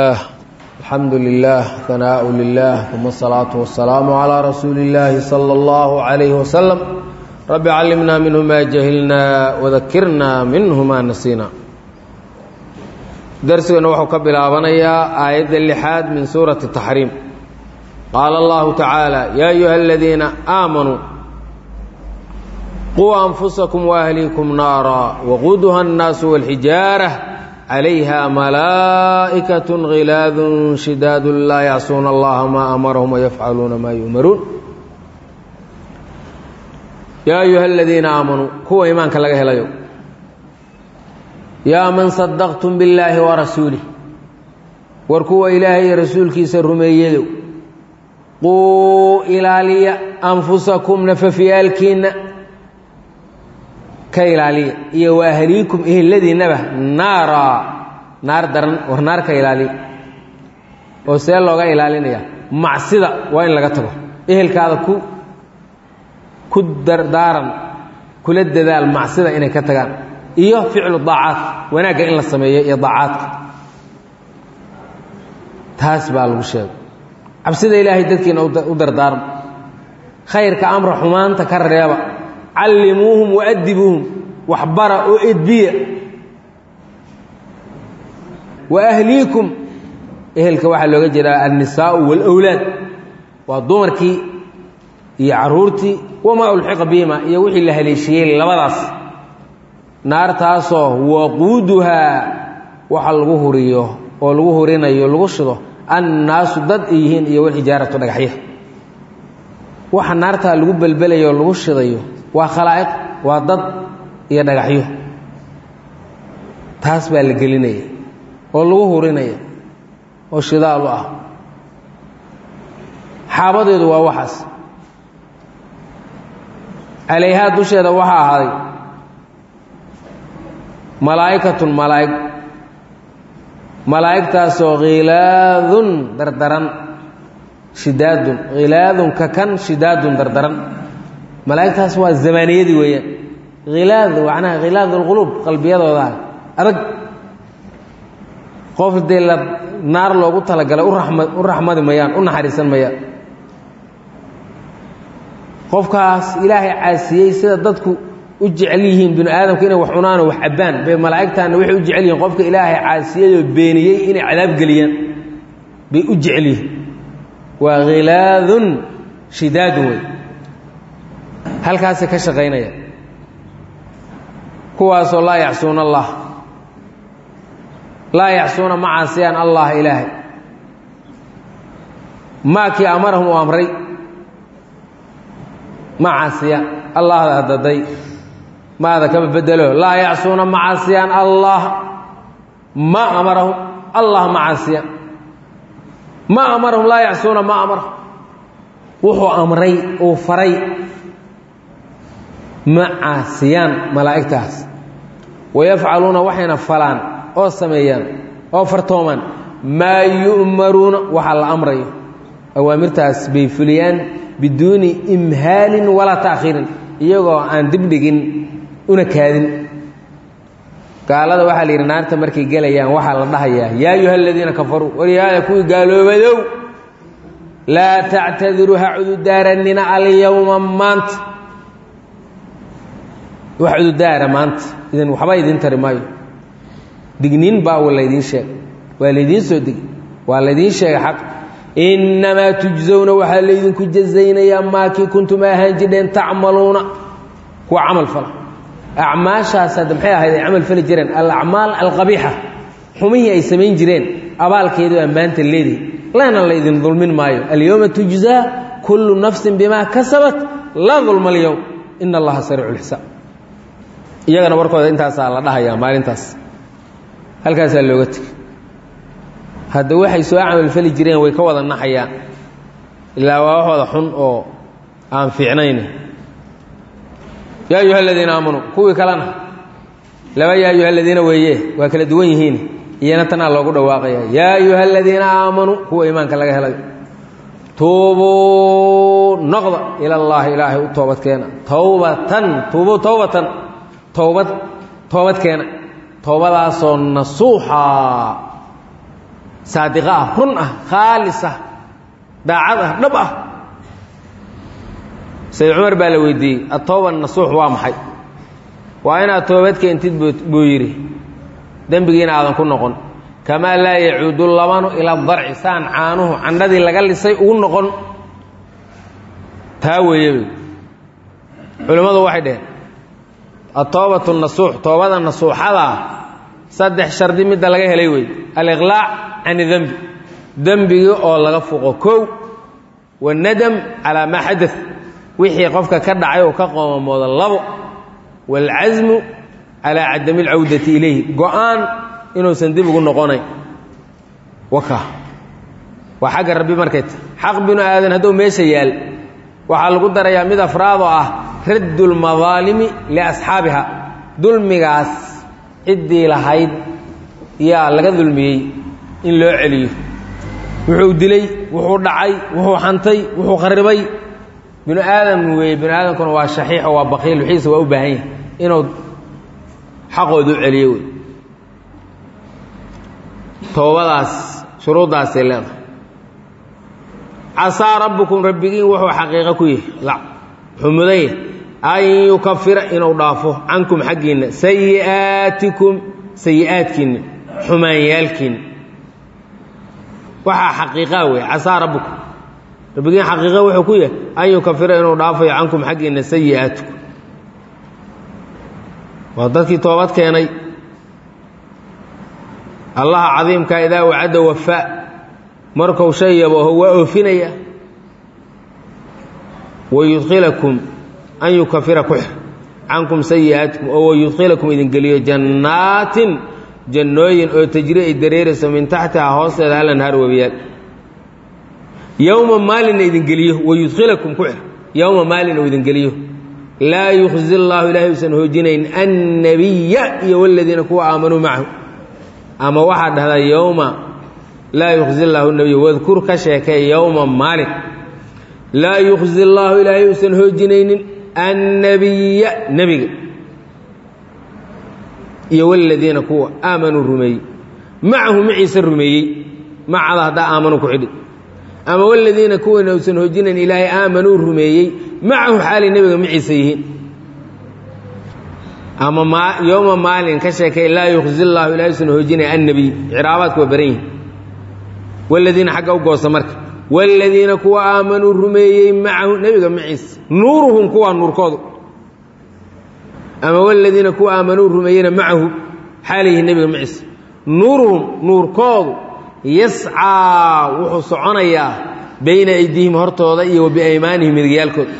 الحمد لله ثناء لله ثم الصلاة والسلام على رسول الله صلى الله عليه وسلم رب علمنا منه ما جهلنا وذكرنا منه ما نسينا درسنا وحو كبلابنيا آية اللحاد من سورة التحريم قال الله تعالى يا أيها الذين آمنوا قوا أنفسكم وأهليكم نارا وقودها الناس والحجارة عليها ملائكة غلاظ شداد لا يعصون الله ما أمرهم ويفعلون ما يؤمرون يا أيها الذين آمنوا هو إيمانك لك هلا يا من صدقتم بالله ورسوله وركوا إلهي رسولك سرميدو قوا إلى لي أنفسكم نففيالكين ka ilaaliya iyo wa ahliikum eheladiinnaba naara naar daran war naar ka ilaaliya oo see looga ilaalinaya macsida waa in laga tago ehelkaada ku ku dardaaran kula dadaal macsida inay ka tagaan iyo ficlu daacaat wanaagga in la sameeyo iyo daacaadka taas baa lagu sheegay cabsida ilaahay dadkiina u dardaarma khayrka amra xumaanta ka reeba callimuuhum waadibuuhum waxbara oo edbiya wa ahliikum ehelka waxaa looga jeedaa annisaau waalowlaad waa dumarkii iyo caruurtii wamaa ulxiqa bihima iyo wixii la haleeshiyey labadaas naartaasoo waquuduhaa waxa lagu huriyo oo lagu hurinayo lagu shido annaasu dad ay yihiin iyo walxijaaratu dhagaxya waxa naartaa lagu belbelayo oo lagu shidayo waa khalaa'iq waa dad iyo dhagaxyo taas baa la gelinaya oo lagu hurinaya oo shidaalu ah xaabadeedu waa waxaas calayhaa dusheeda waxaa ahaaday malaa'ikatun malaa'ig malaa'igtaasoo khilaadun dardaran shidaadun khilaadun ka kan shidaadun dardaran malaa'igtaas waa zamaaniyadii weeyaan khilaad macnaha khilaad alquluub qalbiyadooda adag qof dee la naar loogu talagalay urama u raxmadi mayaan u naxariisan mayaan qofkaas ilaahay caasiyey sida dadku u jecel yihiin binu aadamka inay wax cunaanoo wax cabbaan bay malaa'igtaana waxay u jecel yihiin qofka ilaahay caasiyayoo beeniyey inay cadaab geliyaan bay u jecel yihiin waa khilaadun shidaadun wey halkaasay ka shaqaynaya kuwaasoo laa yacsuuna allah laa yacsuuna ma caasiyaan allah ilaahay maakii amarahum uu amray ma caasiyaan allahda hadaday maada kama bedelo laa yacsuuna ma caasiyaan allah ma amarahum allah ma caasiyaan ma amarahum laa yacsuuna ma amarahum wuxuu amray uu faray ma caasiyaan malaa'igtaas wayafcaluuna waxayna falaan oo sameeyaan oo fartoomaan maa yu'maruuna waxa la amrayo awaamirtaas bay fuliyaan biduuni imhaalin walaa ta'khiirin iyagoo aan dibdhigin una kaadin gaalada waxaa la yidhi naarta markay gelayaan waxaa la dhahayaa yaa ayuha aladiina kafaruu waryaada kuwii gaaloobadow laa tactadiruu ha cududaaranina alyowma maanta wax cududaara maanta idin waxba idiin tari maayo digniin baa laydiin sheegay waa laydiin soo degi waa laydiin sheegay xaq innamaa tujsawna waxaa laydinku jazaynayaa maakii kuntum ahaan jidheen tacmaluuna kuwa camal fala acmaashaas hadda maxay ahayd ay camal fali jireen alacmaal alqabiixa xumihii ay samayn jireen abaalkeedu baa maanta leedihi lana laydin dulmin maayo alyowma tujzaa kullu nafsin bimaa kasabat laa dulma alyowm ina allaha sariicu lxisaab iyagana warkooda intaasaa la dhahayaa maalintaas halkaasaa looga tegay hadda waxay soo camalfali jireen way ka wada naxayaan ilaa waa waxooda xun oo aan fiicnayn yaa ayuha aladiina aamanuu kuwii kalena laba yaa ayuha aladiina weeye waa kala duwan yihiin iyana tanaa loogu dhawaaqaya yaa ayuha aladiina aamanuu kuwa iimaanka laga helayo tuubuu noqda ila allaahi ilaahay u toobadkeena towbatan tuubuu towbatan towbad toobadkeena toobadaasoo nasuuxa saadiqa ah run ah khaalis ah daacad ah dhab ah sayid cumar baa la weydiiyey atooba nasuux waa maxay waa inaad toobad keentid buu yidhi dembigiina aadan ku noqon kamaa laa yacuudu labanu ila darci saan caanuhu candhadii laga lisay ugu noqon taa weeye culimmadu waxay dheheen atoobatu nasuux toobada nasuuxadaa saddex shardi midda laga helay wey aliqlaac can dembi dembigii oo laga fuqo kow wanadam calaa maa xadat wixii qofka ka dhacay oo ka qoomamooda labo waalcasmu calaa cadami alcawdati ilayhi go-aan inuusan dib ugu noqonayn waka waa xagga rabbi markay ta xaq binu aadan hadduu meesha yaal waxaa lagu darayaa mid afraad oo ah raddu lmadaalimi liasxaabiha dulmigaas ciddii lahayd yaa laga dulmiyey in loo celiyo wuxuu dilay wuxuu dhacay wuxuu xantay wuxuu kharibay binu aadam weeye binu aadamkuna waa shaxiix oo waa bakiil wixiisa waa u baahan yahay inuu xaqooda u celiyo wey toobadaas shuruuddaasay leedahay casaa rabbukum rabbigiin wuxuu xaqiiqo ku yahay wuxuu mudan yahay an yukafira inuu dhaafo cankum xaggiinna sayi'aatikum sayi'aadkiinna xumaanyaalkiinna waxaa xaqiiqaa wey casaa rabbukum rabbigiin xaqiiqa wuxuu ku yahay an yukafira inuu dhaafayo cankum xaggiinna sayi'aatikum waa dadkii toobad keenay allaha cadiimkaa idaa wacadda wafaa markuu shay yabooho waa oofinaya wayudkhilakum an yukafira ku xir cankum sayi'aatikum oo wayudkhilakum idin geliyo jannaatin jannooyin oo tajri ay dareerayso min taxtihaa hoosteeda alanhaar webiyaal yowma maalina idin geliyo wayudkhilakum ku xir yowma maalin uu idin geliyo laa yukhzi llaahu ilaahay usan hoojinayn annabiya iyo waladiina kuwa aamanuu macahu ama waxaa dhahdaa yowma laa yukhzi llaahu nabiya wadkur ka sheekay yowma maalin laa yukhzi llaahu ilaahay usan hoojinaynin annabiya nebiga iyo waladiina kuwa aamanuu rumeeyey macahu maciise rumeeyey macada haddaa aamanuu ku xidhi ama waladiina kuwana usan hoojinayn ilaahay aamanuu rumeeyey macahu xaalay nebiga maciise yihiin ama yowma maalin ka sheekay laa yukhzi llaahu ilahay usan hoojinay annabiy ciraabaadku waa baran yihin waladiina xagga u goosa marka waladiina kuwa aamanuu rumeeyey macahu nebiga maciise nuuruhum kuwaa nuurkoodu ama waladiina kuwa aamanuu rumeeyeyna macahu xaalayyihin nebiga maciise nuuruhum nuurkoodu yascaa wuxuu soconayaa bayna aydiihim hortooda iyo wa biaymaanihim midigyaalkooda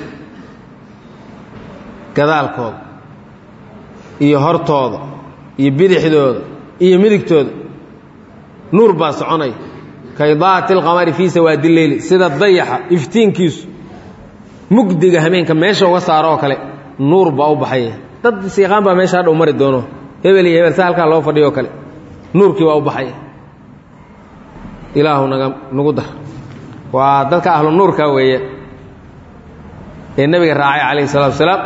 gadaalkooda iyo hortooda iyo bidixdooda iyo midigtooda nuur baa soconaya kaydaati alqamari fii sawaadi leyli sida dayaxa iftiinkiisu mugdiga hameenka meesha uga saaro oo kale nuur baa u baxaya dad siiqaan baa meesha hadha u mari doono hebel iyo hebel sa halkaa loo fadhiyo o kale nuurkii baa u baxaya ilaahu naga nagu dar waa dadka ahlu nuurka weeye ee nebiga raacay calayhi salatu wasalaam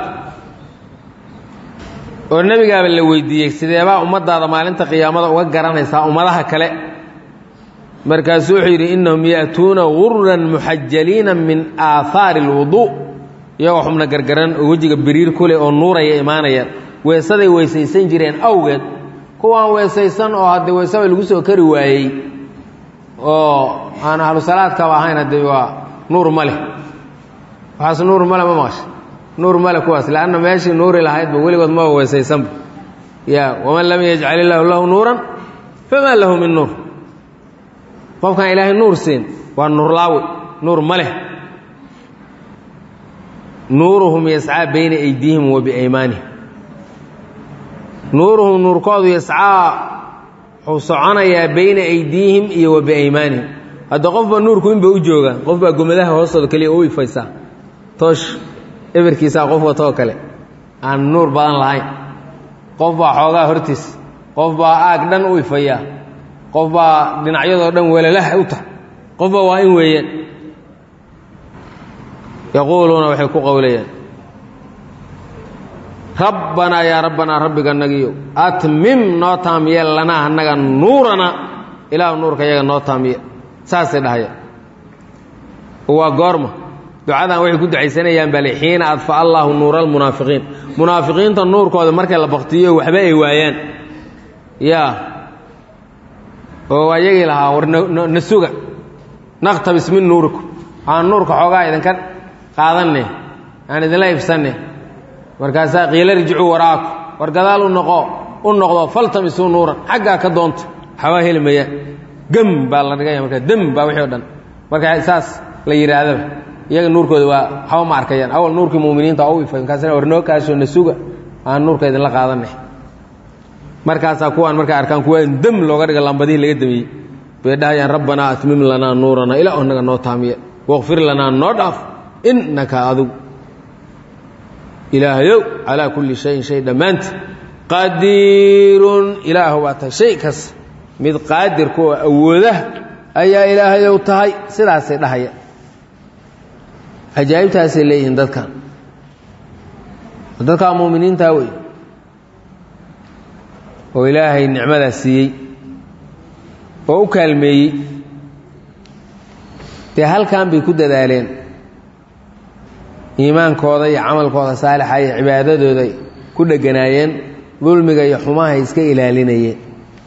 oo nebigaaba la weydiiyey sideebaa ummaddaada maalinta qiyaamada uga garanaysaa ummadaha kale markaasuu wuxuu yidhi innahum ya'tuuna guran muxajaliina min aahaari alwuduu iyagoo xubna gargaran oo wejiga biriir ku leh oo nuuraya imaanayaan weesaday weysaysan jireen awgeed kuwaan weesaysan oo haddii weesaba lagu soo kari waayey oo aan ahlu salaadkaba ahayn haddii waa nuur ma leh waxaas nuur male ma maqasha nuur male kuwaas leanna meeshii nuuri lahaydba weligood maba weesaysanba ya waman lam yajcal illaahu lahu nuuran famaa lahu min nuur qofkaan ilaahay nuur siin waa nuurlaawe nuur ma leh nuuruhum yascaa bayna aydiihim wa biaymaanihim nuuruhum nuurkoodu yascaa wuxuu soconayaa bayna aydiihim iyo wa biaymaanihim hadda qofba nuurku inba u joogaa qof baa gomadaha hoostooda keliya u ifaysaa toosh eberkiisaa qof watoo kale aan nuur badan lahayn qof baa xoogaa hortiis qof baa aag dhan u ifayaa qof baa dhinacyadoo dhan welalah u tahay qofba waa in weeyaan yaquuluuna waxay ku qowlayaan rabbanaa yaa rabbanaa rabbiga nagiyow atmim noo taam yeel lanaa annaga nuurana ilaahu nuurka iyaga noo taamiya saasay dhahaya waa goorma ducadan waxay ku ducaysanayaan bale xiina adfa allaahu nuura almunaafiqiin munaafiqiinta nuurkooda markay la baktiyo waxba ay waayaan yaa oo ayagii lahaa war na suga naqtabis min nuurikum aan nuurka xoogaa idinka qaadanne aan idinla ibsanne markaasaa qiila rjicuu waraaku war gadaal u noqo u noqdo faltamisuu nuuran xaggaa ka doonta xawaa heli mayaan gem baa la dhigaya markaa dem baa wixii o dhan marka saas la yidhaahdaba iyaga nuurkooda waa waxba ma arkayaan awal nuurkii muminiinta u ifay markaasna war noo kaasoo na suga aan nuurka idinla qaadanne markaasaa kuwaan markay arkaan kuwa dem looga dhiga lambadihii laga damiyey bay dhahayaan rabbanaa atmim lanaa nuurana ilaa naga noo taamiya waqfir lanaa noo dhaaf innaka adigu ilaahayow calaa kulli shayin shay dhammaanta qadiirun ilaahu baa tahay shay kas mid qaadirka oo awoodah ayaa ilaahayow tahay sidaasay dhahaya cajaa'ibtaasay leeyihiin dadkan dadkaa muuminiintaa wey oo ilaahay nicmadaas siiyey oo u kaalmeeyey dee halkan bay ku dadaaleen iimaankooda iyo camalkooda saalixa iyo cibaadadooda ku dheganaayeen dulmiga iyo xumahay iska ilaalinayeen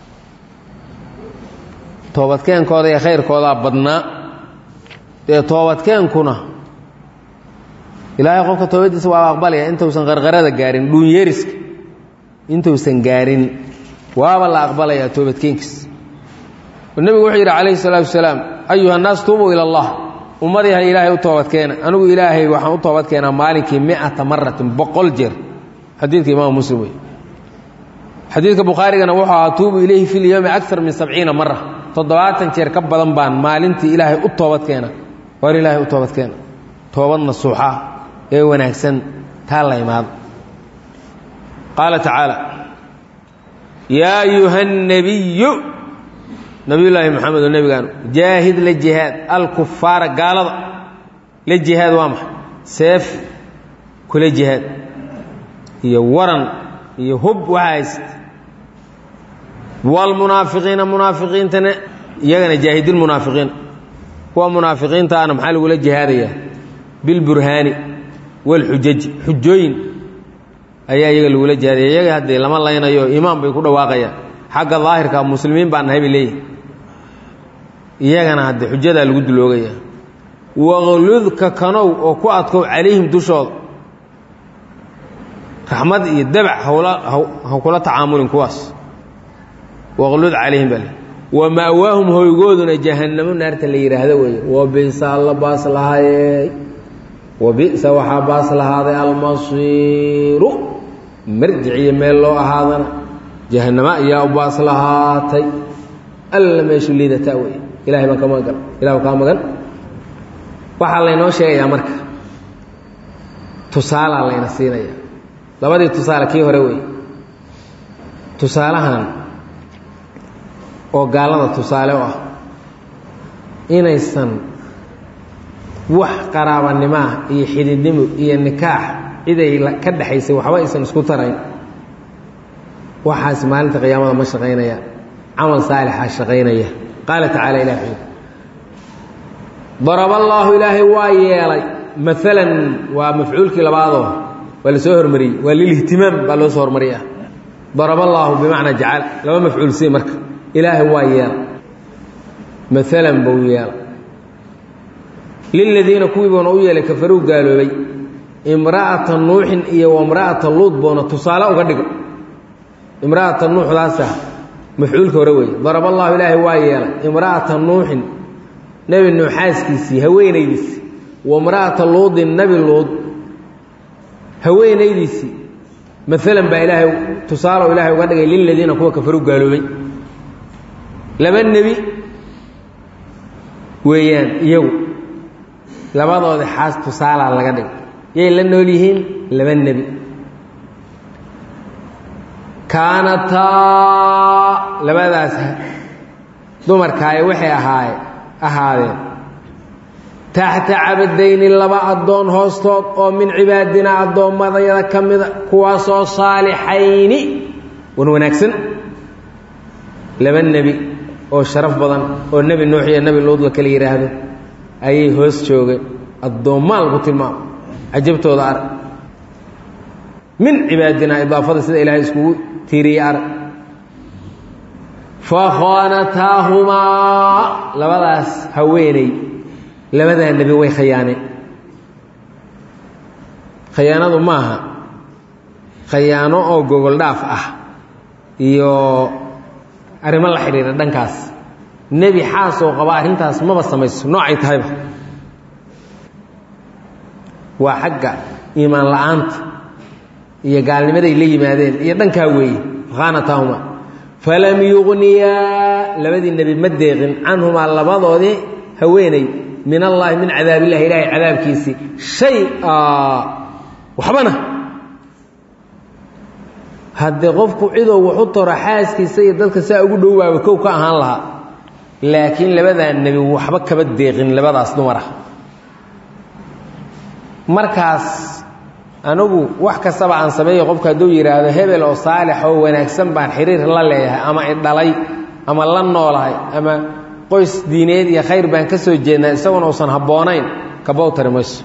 toobadkeenkooda iyo khayrkoodaa badnaa dee toobadkeenkuna ilaahay qofka toobadiisa waaba aqbalaya intuusan qarqarada gaarin dhuunyeriska intuusan gaarin waaba la aqbalayaa toobadkeenkiis nebigu wuxuu yidhi calayhi salaatu wasalaam ayuha nnaas tuubuu ila allah ummadiiha ilaahay u toobadkeena anigu ilaahay waxaan u toobadkeenaa maalinkii miata maratin boqol jeer xadiidka imaam muslim wey xadiidka bukhaarigana wuxuu ahaa tuubu ilayhi fi lyowmi akar min sabciina mara toddobaatan jeer ka badan baan maalintii ilaahay u toobadkeena war ilaahay u toobadkeena toobad nasuuxa ee wanaagsan taa la imaado qaala tacaala yaa ayuha الnabiyu nabiyullaahi moxamed oo nebigaanu jaahid la jihaad alkufaara gaalada la jihaad waa maxay seef kula jihaad iyo waran iyo hub waxa hayst waalmunaafiqiina munaafiqiintana iyagana jaahidilmunaafiqiin kuwa munaafiqiintaana maxaa lagula jihaadayaa bilburhaani waalxujaji xujooyin ayaa iyaga lagula jihaadaya iyaga haddee lama laynayo imaan bay ku dhawaaqayaan xagga daahirka muslimiin baan nahay bay leeyihin iyagana haddee xujadaa lagu duloogaya waqludka kanow oo ku adkow calayhim dushooda raxmad iyo dabac hawla ha kula tacaamulin kuwaas waqlud calayhim bale wa ma'waahum hoygooduna jahannamo naarta la yidhaahdo weeye wa bisa alla baas lahaayey wa bi'sa waxaa baas lahaaday almasiiru marjiciyo meel loo ahaadana jahannamo ayaa u baas lahaatay alla meeshu liidataa wey ilahay baan ka magan ilahu kaa magan waxaa laynoo sheegayaa marka tusaalaa layna siinaya labadii tusaale kii hore wey tusaalahan oo gaalada tusaale u ah inaysan wax qaraabanimaah iyo xididnimo iyo nikaax ciday ka dhexaysay waxba aysan isku tarayn waxaas maalinta qiyaamada ma shaqaynaya camal saalixa shaqaynaya qaala tacaala ilah wuxuu daraba allaahu ilaahay waa yeelay maalan waa mafcuulkii labaadoo waa la soo hormariyey waa lilihtimaam baa loo soo hormariya daraba allaahu bimacnaa jacal laba mafcuul sii marka ilaahay waa yeelay maalan buu yeelay liladiina kuwii buuna u yeelay kafaruu gaaloobay imra'ata nuuxin iyo wamra'ata luud buuna tusaale uga dhigo imra'ata nuuxdaasa mafcuulka hore weeye daraba allahu ilaahay waa yeelay imra'ata nuuxin nebi nuux xaaskiisii haweenaydiisii wamra'ata luudin nebi luud haweenaydiisii maalan baa ilaahay tusaalo ilaahay uga dhigay liladiina kuwa kafaruu gaaloobay laba nebi weeyaan iyagu labadoodi xaas tusaalaa laga dhigay yay la nool yihiin laba nebi kaanataa labadaas dumarkaaye waxay ahaaye ahaadeen taxta cabadayni laba addoon hoostood oo min cibaadinaa addoommadayada ka mida kuwaasoo saalixayni wan wanaagsan laba nebi oo sharaf badan oo nebi nuux iyo nebi luud la kala yidhaahdo ayay hoos joogeen addoommaa lagu tilmaamo cajabtooda arag min cibaadinaa idaafada sida ilaahay iskugu tiiriyey arag fakhaanataahumaa labadaas haweeney labadaa nebi way khayaaneen khayaanadu maaha khayaano oo gogol dhaaf ah iyo arrimo la xidhiira dhankaas nebi xaas oo qaba arrintaas maba samayso noocay tahayba waa xagga iimaan la'aanta iyo gaalnimaday la yimaadeen iyo dhankaa weeye fakhaanataahuma falam yuqniyaa labadii nebi ma deeqin canhumaa labadoodii haweeney min allaahi min cadaabillahi ilaahay cadaabkiisii shay-a waxbana haddee qofku cidoo waxu toro xaaskiisa iyo dadka saa ugu dhowaaba kow ka ahaan lahaa laakiin labadaa nebi waxba kaba deeqin labadaas dumar ah markaas anigu wax kastaba aan sameeyo qofku hadduu yidhaahdo hebel oo saalix oo wanaagsan baan xiriir la leeyahay ama idhalay ama la noolahay ama qoys diineed iyo khayr baan ka soo jeednaa isaguna uusan habboonayn kabow tari mayso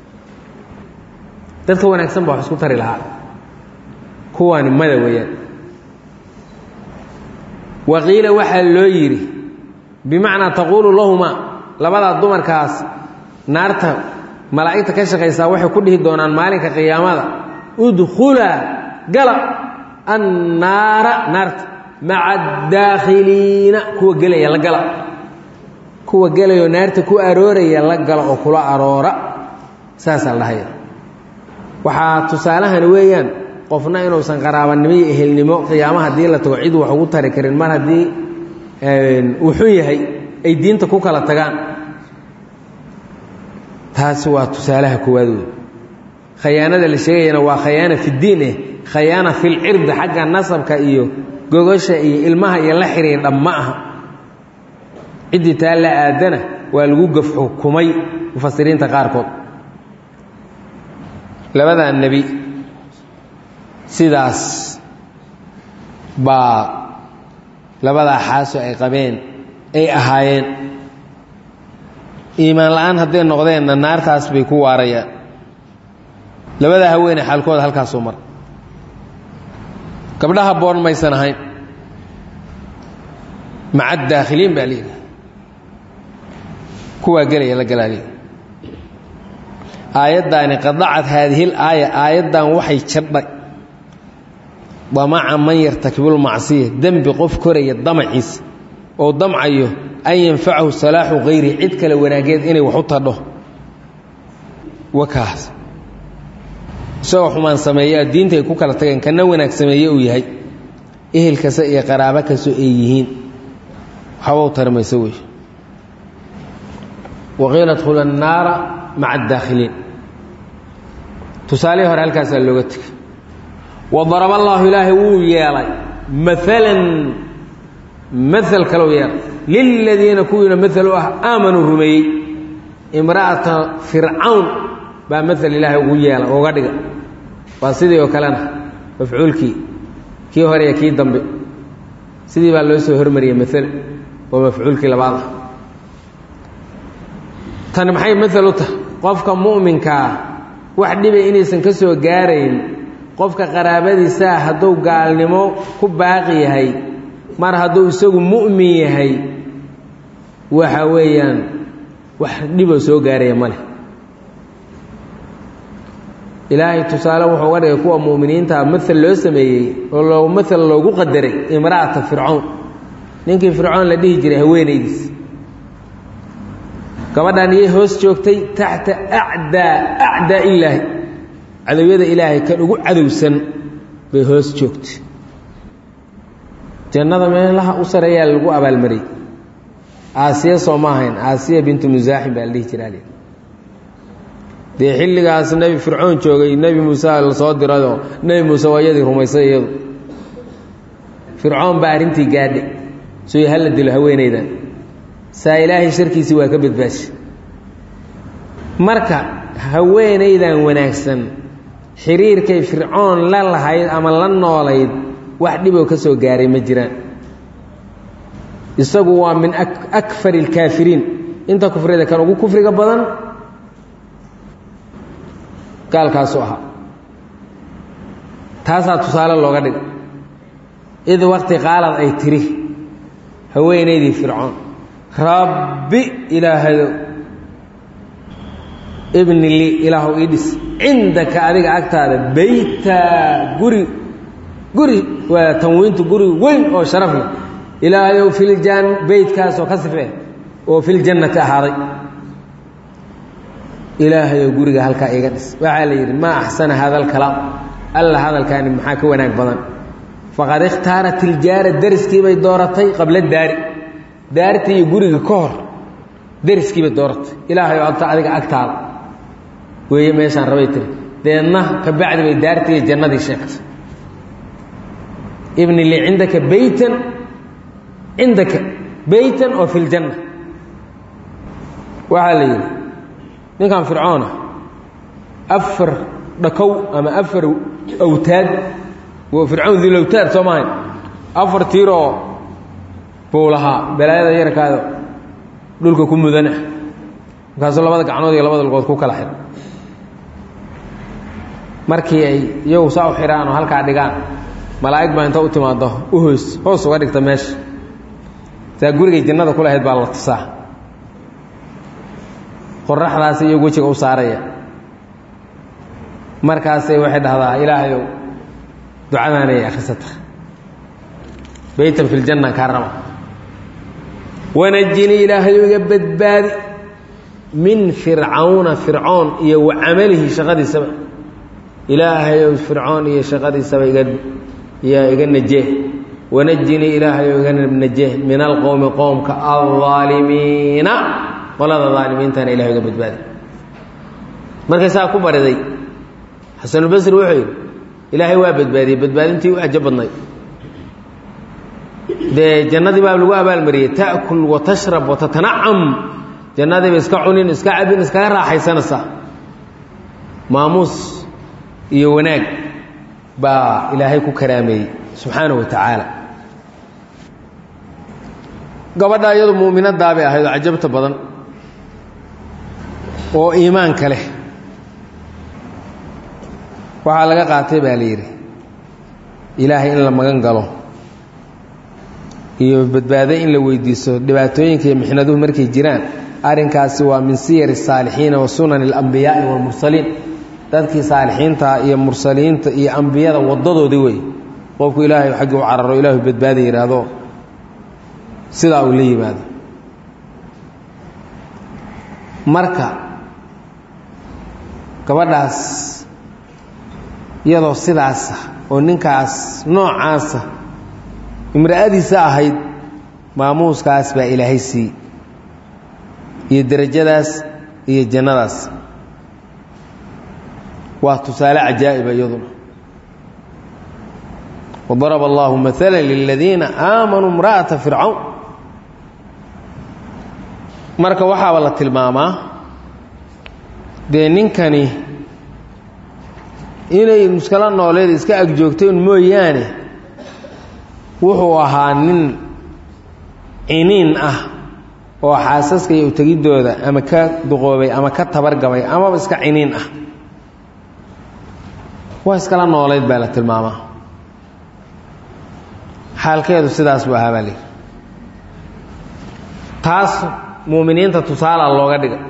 dadka wanaagsan baa wax isku tari lahaa kuwaani mada weeyaan waqiila waxaa loo yidhi bimacnaa taquulu lahumaa labadaa dumarkaas naarta malaa'igta ka shaqaysaa waxay ku dhihi doonaan maalinka qiyaamada udkhulaa gala annaara naarta maca addaakhiliina kuwa gelaya la gala kuwa gelayoo naarta ku arooraya la gala oo kula aroora saasaa la dhahaya waxaa tusaalahani weeyaan qofna inuusan qaraabanimo iyo ehelnimo qiyaama haddii la tago cid wax ugu tari karin mar haddii uu xun yahay ay diinta ku kala tagaan taasi waa tusaalaha koowaad wey khayaanada la sheegayana waa khayaana fiddiin eh khayaana filcirdi xagga nasabka iyo gogosha iyo ilmaha iyo la xiriirdha ma aha ciddii taa la aadana waa lagu gaf xukumay mufasiriinta qaarkood labadaa nebi sidaas baa labadaa xaaso ay qabeen ay ahaayeen iimaan la-aan hadday noqdeenna naartaas bay ku waarayaan labadaa haweene xaalkooda halkaasuu mar gabdhaha boon maysan ahayn maca daakhiliin baa layidhi kuwaa gelaya la galaaliya aayaddaani qadacad haadihil aaya aayaddan waxay jadhay damaca man yartakibulmacsiya dembi qof koraya damaciisa oo damcayo an yanfacahu salaaxu hayri cid kale wanaageed inay wax u tadho wakaas isagoo xumaan sameeyaa diinta ay ku kala tageen kana wanaag sameeye uu yahay ehel kasta iyo qaraabo kastoo ay yihiin waxba u tarmayso wey waqiila dkhula annaara maca addaakhiliin tusaalihii hore halkaasaa looga tegay wadaraba allaahu ilaahay wuu yeelay maalan maal kalou yeelay liladiina kuwiina maal u ah aamanuu rumeeyey imra'ata fircawn baa maal ilaahay ugu yeela uga dhiga waa sidii oo kalena mafcuulkii kii hore iyo kii dambe sidii baa loo soo hormariyey maal oo mafcuulkii labaad ah tani maxay maal u tahay qofka mu'minkaa wax dhibay inaysan ka soo gaarayn qofka qaraabadiisaa hadduu gaalnimo ku baaqi yahay mar hadduu isagu mu'min yahay waxa weeyaan wax dhiboo soo gaaraya ma leh ilaahay tusaale wuxuu uga dhigay kuwa mu'miniintaa maal loo sameeyey oo loo maal loogu qadaray imra'ata fircown ninkii fircoon la dhihi jiray haweenaydiis gabadhan iyay hoos joogtay taxta acdaa acdaa illaahi cadowyada ilaahay kan ugu cadowsan bay hoos joogtay jannada meelaha u sareeyaa lagu abaalmariyey aasiya soo ma ahayn aasiya bintu musaaxim baa la dhihi jiraa dee xilligaas nebi fircoon joogay nebi muuse la soo dirayoo nebi muuse waa iyadii rumaysay iyadu fircoon baa arrintii gaadhay soy hala dilo haweenaydan saa ilaahay sharkiisii waa ka badbaashay marka haweenaydan wanaagsan xiriirkay fircoon la lahayd ama la noolayd wax dhiboo ka soo gaaray ma jiraan isagu waa min akfar اlkaafiriin inta kufrida kan ugu kufriga badan gaalkaasu ahaa taasaa tusaale looga dhigay id waqti qaalad ay tiri haweenaydii fircoon rabbi ilaahayow ibni lii ilaahu ii dhis cindaka adiga agtaada beyta guri guri waa tanwiintu guri weyn oo sharaf leh ilaahayow filjan beytkaasoo ka sifee oo filjannati ahaaday ilaahayow guriga halkaa iiga dhis waxaa la yidhi maa axsana hada alkalaam alla hadalkaani maxaa ka wanaag badan faqad ikhtaarat iljaara deriskiibay dooratay qabla daari daartii iyo guriga ka hor deriskiibay dooratay ilaahayow adta adiga agtaada weeye meeshaan rabay tiri deedna ka bacdi bay daartii iyo jannadii sheegtay ibni li cindaka beytan cindaka beytan oo fi ljanna waxaa la yidhi ninkan fircoona afar dhakow ama afar awtaad waa fircoon dilowtaad soo mahayn afar tiiroo buu lahaa balaayada yarkaada dhulka ku mudana markaasuu labada gacnood iyo labada lugood ku kala xidh markii ay iyagu saa u xidhaan oo halkaa dhigaan malaa'ig baa inta u timaado u hoys hoos uga dhigta meesha saa gurigay jannada ku lahayd baa la tusaa qoraxdaasi iyagu wejiga u saaraya markaasay waxay dhahdaa ilaahayow ducadaanay akhrisata beytan fi ljanna kaa raba wanajinii ilaahayow iga badbaadi min fircawna fircoon iyo wa camalihi shaqadiisaba ilaahayow fircoon iyo shaqadiisaba iga yaa iga najee wanajinii ilaahayow iga najee min alqowmi qowmka aldaalimiina qolada daalimiintana ilahay iga badbaadi markay saa ku bariday xasanulbasri wuxuu yidhi ilaahay waa badbaadiyey badbaadintii u ajo badnay dee jannadii baa lagu abaalmariyey ta'kul wa tashrab wa tatanacam jannadiiba iska cunin iska cabin iskaga raaxaysanaysaa maamuus iyo wanaag baa ilaahay ku karaameeyey subxaana wa tacaala gabadha iyadu mu'minaddaa bay ahayd oo cajabta badan oo iimaanka leh waxaa laga qaatay baa la yidhi ilaahay in la magan galo iyo badbaado in la weydiiso dhibaatooyinka iyo mixnaduhu markay jiraan arrinkaasi waa min siyar الsaalixiina wa sunan اlambiyaa'i wاlmursaliin dadkii saalixiinta iyo mursaliinta iyo ambiyada wadadoodii wey qofku ilaahay xaggii u cararo ilaahu badbaada yidhaahdo sidaa uu la yimaado marka gabadhaas iyadoo sidaasa oo ninkaas noocaasa imra'adiisa ahayd maamuuskaas baa ilaahay siiyey iyo derajadaas iyo jannadaas waa tusaale cajaa'iba iyaduna wadaraba allahu maala liladiina aamanuu imra'ata fircawn marka waxaaba la tilmaamaa dee ninkani inay muskalo nooleed iska agjoogtay un mooyaane wuxuu ahaa nin ciniin ah oo xaasaska iyo utegiddooda ama ka duqoobay ama ka tabargabay amaba iska ciniin ah waa iskala noolayd baa la tilmaamaa xaalkeedu sidaas buu ahaa baa lihi taas muuminiinta tusaalaa looga dhigay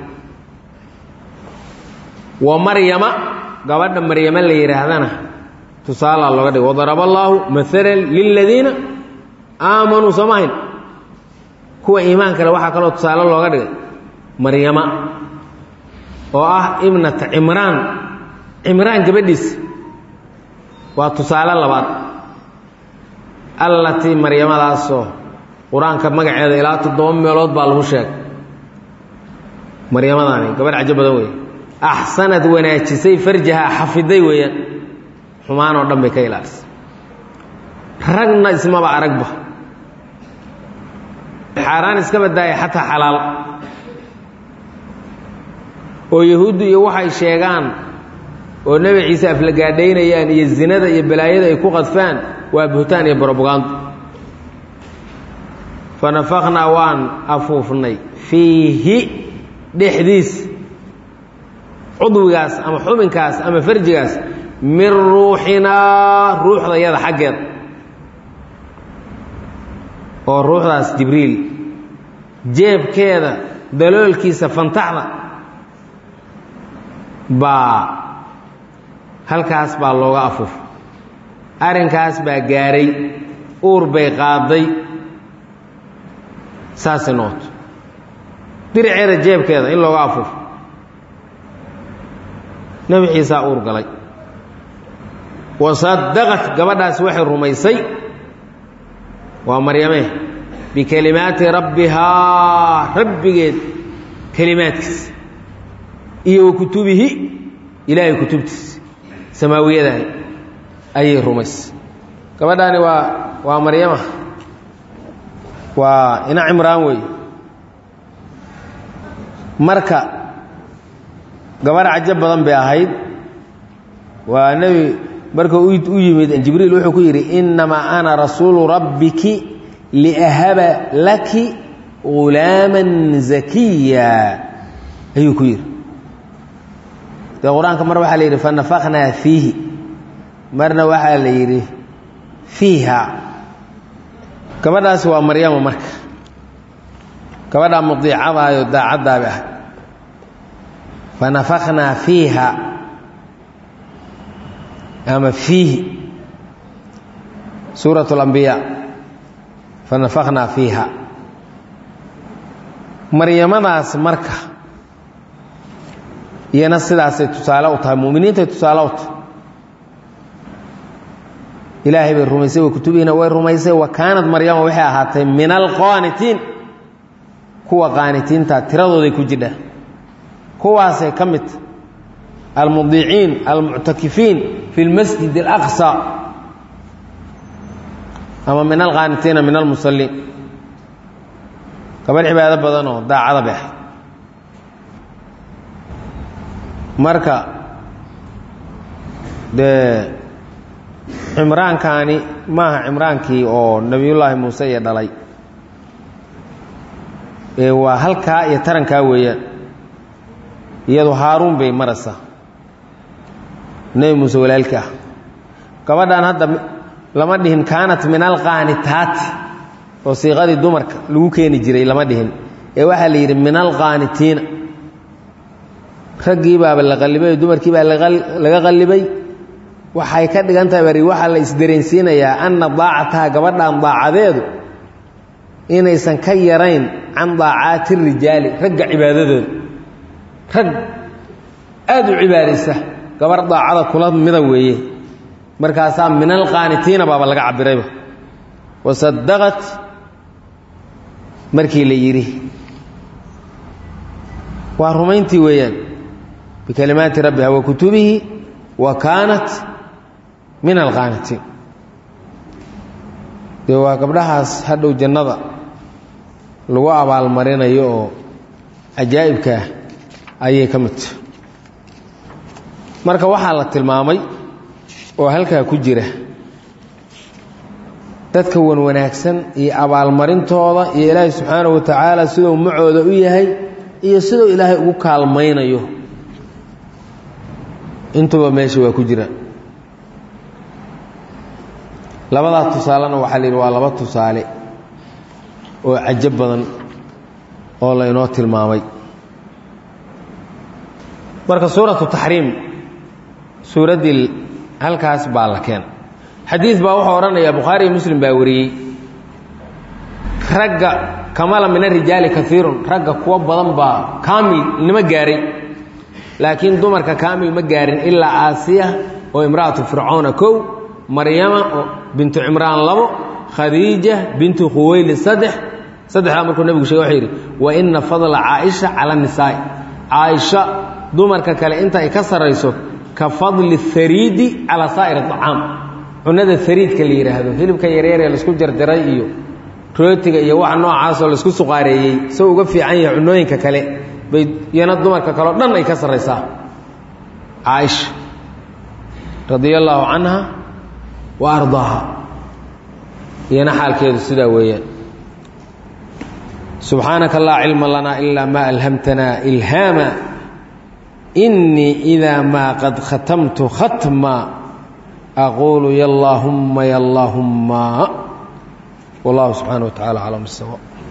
wa maryama gabadha maryama la yidhaahdana tusaalaa looga dhigay wadaraba allaahu maalan liladiina aamanuu samahayn kuwa iimaan kale waxaa kaloo tusaale looga dhigay maryama oo ah ibnata cimraan cimraan gabadhiisa waa tusaale labaad allatii maryamadaasoo qur-aanka magaceeda ilaa toddoba meelood baa lagu sheegay maryamadaani gabadh cajo badan weeye axsanad wanaajisay farjaha xafiday weeyaan xumaan oo dhan bay ka ilaalisay ragna ismaba aragba xaaraan iska badaaya xataa xalaal oo yahuuddu iyo waxay sheegaan oo nebi ciise aflagaadhaynayaan iyo zinada iyo balaayada ay ku qadfaan waa buhtaan iyo brobagando fanafaknaa waan afuufnay fiihi dhexdiis cudwigaas ama xubinkaas ama farjigaas min ruuxinaa ruuxdayada xaggeeda oo ruuxdaas jibriil jeebkeeda daloolkiisa fantaxda baa halkaas baa looga afuuf arrinkaas baa gaaray uur bay qaaday saasay noqoto diriceeda jeebkeeda in looga afuufo nebi ciisaa uur galay wasadaqat gabadhaas waxay rumaysay waa maryame bikelimaati rabbihaa rabbigeed kelimaadkiisa iyo wa kutubihi ilaahay kutubtiisa samaawiyadaah ayay rumaysay gabadhaani waa waa maryama waa ina cimraan wey marka gabarh cajo badan bay ahayd waa nebi marka u yimid jibriil wuxuu ku yidhi innamaa ana rasuulu rabbiki liahaba laki ghulaaman zakiya ayuu ku yidhi dee qur-aanka mar waxaa la yidhi fanafaknaa fiihi marna waxaa la yidhi fiiha gabadhaasi waa maryama marka gabadhaa mudiicadaayo daacaddaaba ah fanafaknaa fiiha ama fiihi suuraة اlambiyaa fanafaknaa fiiha maryamadaas marka iyana sidaasay tusaale u tahay muminiintay tusaale u tahay ilaahay bay rumaysay wa kutubihiina way rumaysay wa kaanad maryama waxay ahaatay min alqaanitiin kuwa qaanitiinta tiradooday ku jidha kuwaasay ka mid almudiiciin almuctakifiin fi lmasjid اlaqصى ama min alqaanitiina min almusaliin gabadh cibaado badanoo daacada bay ahayd marka dee cimraankaani maaha cimraankii oo nebiyullaahi muuse iyo dhalay ee waa halkaa iyo tarankaa weeyaan iyadu haaruun bay maraysaa nebi muuse walaalkii ah gabadhan hadda lama dhihin kaanat min alqaanitaati oo siiqadii dumarka lagu keeni jiray lama dhihin ee waxaa la yidhi min alqaanitiina raggii baaba la qallibay dumarkii baa laga qallibay waxay ka dhigan tahay bari waxaa la isdareensiinayaa anna daacataha gabadhan daacadeedu inaysan ka yarayn can daacaati rijaali ragga cibaadadooda rag aada u cibaadaysa gabar daacada kula mida weeye markaasaa min alqaanitiina baaba laga cabirayba wasadaqat markii la yidhi waa rumayntii weeyaan bikalimaati rabbiha wa kutubihi wa kaanat min alqaanitiin dee waa gabdhahaas hadhow jannada lagu abaalmarinayo oo cajaa'ibkaah ayay ka midta marka waxaa la tilmaamay oo halkaa ku jira dadka wan wanaagsan iyo abaalmarintooda iyo ilaahay subxaanahu wa tacaala siduu macooda u yahay iyo siduu ilaahay ugu kaalmaynayo intuba meesha waa ku jira labadaa tusaalena waxaa la yidhi waa laba tusaale oo cajo badan oo la inoo tilmaamay marka suuratu taxriim suuraddii halkaas baa la keena xadiid baa wuxuu odhanayaa bukhaari iyo muslim baa wariyey ragga kamala min arijaali kaiirun ragga kuwo badan baa kaamil nima gaaray laakiin dumarka kaamil ma gaarin ilaa aasiya oo imra'atu fircoona kow maryama oo bintu cimraan labo khadiija bintu khuweyli saddex saddexdaa markuu nebigu shege wuxuu yidhi wa ina fadla caaisha cala nisaa'i caaisha dumarka kale inta ay ka sarrayso ka fadli hariidi calaa saa'ir acaam cunada hariidka la yidhaahdo hilibka yaryaree laisku jarjaray iyo rootiga iyo waxa noocaasoo laisku suqaareeyey soo uga fiican yahay cunooyinka kale bay iyana dumarka kaleo dhan ay ka sarraysaa caaisha radia allaahu canha wa ardaaha iyana xaalkeedu sidaa weeyaan subxaanaka laa cilma lanaa ilaa maa alhamtanaa ilhaama inii idaa maa qad khatamtu khatma aquulu ya allaahumma ya allaahumma wallahu subxaana wa tacala aclam sawa